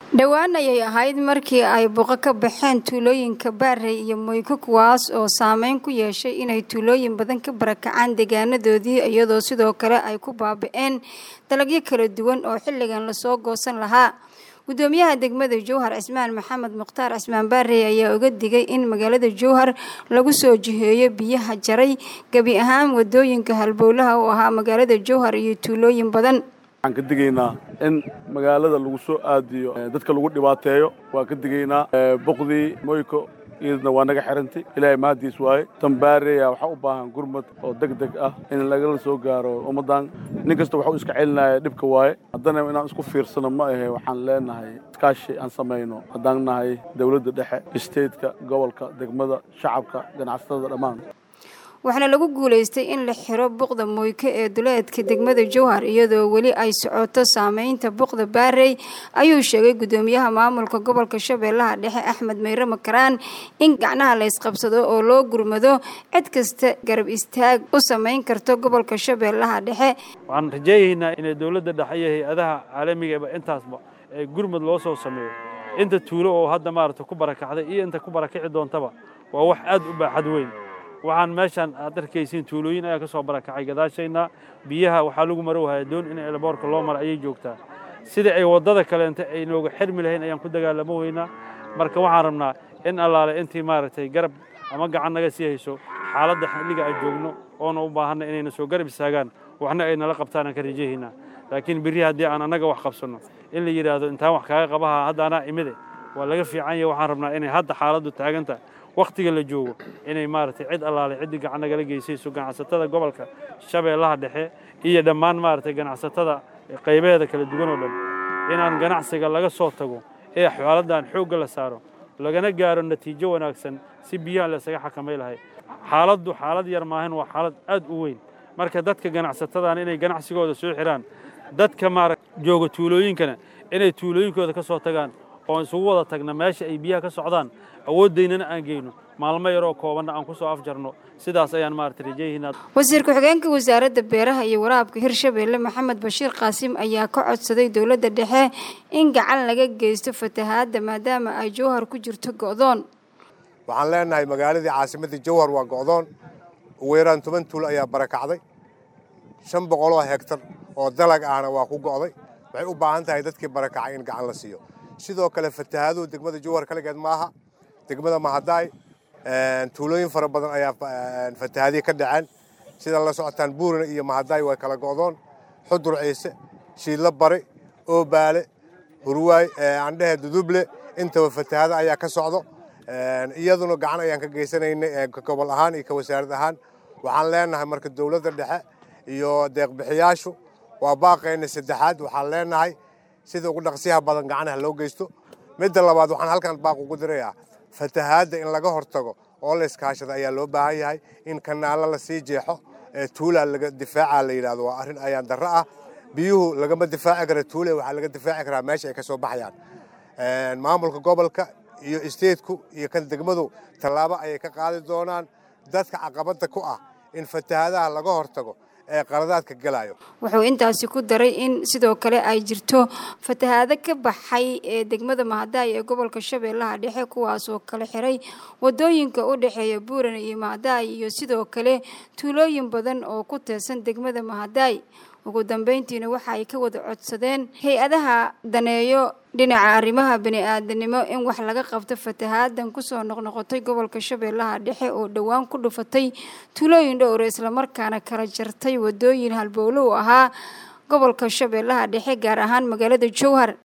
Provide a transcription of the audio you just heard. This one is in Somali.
dhowaan ayay ahayd markii ay buqo ka baxeen tuulooyinka baarey iyo moyko kuwaas oo saameyn ku yeeshay inay tuulooyin badan ka barakacaan deegaanadoodii iyadoo sidoo kale ay ku baaba-een dalagyo kala duwan oo xilligan lasoo goosan lahaa gudoomiyaha degmada jowhar cismaan maxamed mukhtaar cismaan baarey ayaa uga digay in magaalada jowhar lagu soo jiheeyo biyaha jaray gebi ahaan wadooyinka halbowlaha u ahaa magaalada jowhar iyo tuulooyin badan waxaan ka digaynaa in magaalada lagu soo aadiyo dadka lagu dhibaateeyo waan ka digaynaa boqdii moyko iyadna waa naga xirantay ilaahay mahadiis waaye tambaareya waxaa u baahan gurmad oo deg deg ah in lagala soo gaaro ummaddan nin kasta waxuu iska celinaya dhibka waaye haddana inaan isku fiirsano ma ahe waxaan leenahay iskaashi aan samayno haddaan nahay dowladda dhexe isteedka gobolka degmada shacabka ganacsatada dhammaan waxaana lagu guulaystay in la xiro buqda moyko ee duleedka degmada jowhar iyadoo weli ay socoto saameynta buqda baarey ayuu sheegay gudoomiyaha maamulka gobolka shabeellaha dhexe axmed meyre makaraan in gacnaha la ysqabsado oo loo gurmado cid kasta garab istaag u samayn karto gobolka shabeellaha dhexe waxaan rajeynaynaa inay dowladda dhexe iyo hay-adaha caalamigaeba intaasba ee gurmad loo soo sameeyo inta tuulo oo hadda maaragta ku barakacday iyo inta ku barakici doontaba waa wax aad u baaxad weyn waxaan meeshaan aad arkaysiin tuulooyin ayaa ka soo barakacay gadaashayna biyaha waxaa lagu marowhaya doon in elboorka loo mara ayay joogtaa sidai ay waddada kaleenta ay nooga xirmi lahayn ayaan ku dagaalamo weynaa marka waxaan rabnaa in allaale intii maaragtay garab ama gacan naga sii hayso xaaladda xilliga aan joogno oona u baahanna inayna soo garab istaagaan waxna ay nala qabtaan aan ka rajahaynaa laakiin berri haddii aan annaga wax qabsanno in la yidhaahdo intaan wax kaaga qabaha hadda anaa imide waa laga fiican yahay waxaan rabnaa inay hadda xaaladdu taagantahay wakhtiga la joogo inay maaragtay cid allaale ciddii gacan nagala geysayso ganacsatada gobolka shabeellaha dhexe iyo dhammaan maaragtay ganacsatada qaybaheeda kala duwan oo dhan inaan ganacsiga laga soo tago ee xaaladdan xoogga la saaro lagana gaaro natiijo wanaagsan si biyaha laysaga xakamay lahay xaaladdu xaalad yar maahan waa xaalad aad u weyn marka dadka ganacsatadaan inay ganacsigooda soo xiraan dadka maaragt jooga tuulooyinkana inay tuulooyinkooda ka soo tagaan oon isugu wada tagna meesha ay biyaha ka socdaan awooddaynana aan geyno maalmo yaroo koobanna aan ku soo afjarno sidaas ayaan maarata rajayihiinaa wasiir ku-xigeenka wasaaradda beeraha iyo waraabka hirshabeelle maxamed bashiir qaasim ayaa ka codsaday dowladda dhexe in gacan laga geysto fatahaadda maadaama ay jowhar ku jirto go'doon waxaan leenahay magaaladii caasimaddii jowhar waa go'doon ugu yaraan toban tuul ayaa barakacday shan boqoloo hegtar oo dalag ahna waa ku go'day waxay u baahan tahay dadkii barakacay in gacan la siiyo sidoo kale fatahaaduhu degmada jowhar kaligeed maaha degmada mahadaay tuulooyin fara badan ayaa fatahaadiya ka dhaceen sida la socotaan buurina iyo mahadaay way kala go'doon xudur ciise shiidlo bari oobaale hurwaay andhehe duduble intaba fatahaado ayaa ka socdo iyaduna gacan ayaan ka geysanaynay gobol ahaan iyo ka wasaarad ahaan waxaan leenahay marka dowladda dhexe iyo deeqbixiyaashu waa baaqayna saddexaad waxaan leenahay sida ugu dhaqsiyaha badan gacanaha loo geysto midda labaad waxaan halkan baaq ugu dirayaa fatahaadda in laga hortago oo la iskaashada ayaa loo baahan yahay in kanaalo la sii jeexo ee tuulaa laga difaaca la yidhahdo waa arrin ayaan darro ah biyuhu lagama difaaci kara tuule waxaa laga difaaci karaa meesha ay ka soo baxayaan maamulka gobolka iyo isteedku iyo kan degmadu tallaabo ayay ka qaadi doonaan dadka caqabadda ku ah in fatahaadaha laga hortago ee qaladaadka gelayo wuxuu intaasi ku daray in sidoo kale ay jirto fatahaado ka baxay ee degmada mahadaay ee gobolka shabeellaha dhexe kuwaasoo kala xiray wadooyinka u dhexeeya buuran iyo mahadaay iyo sidoo kale tuulooyin badan oo ku teersan degmada mahadaay ugu dambeyntiina waxa ay ka wada codsadeen hay-adaha daneeyo dhinaca arrimaha bani-aadanimo in wax laga qabto fatahaadan kusoo noqnoqotay gobolka shabeellaha dhexe oo dhowaan ku dhufatay tuulooyin dhowra islamarkaana kala jartay wadooyin halbowlo u ahaa gobolka shabeellaha dhexe gaar ahaan magaalada jowhar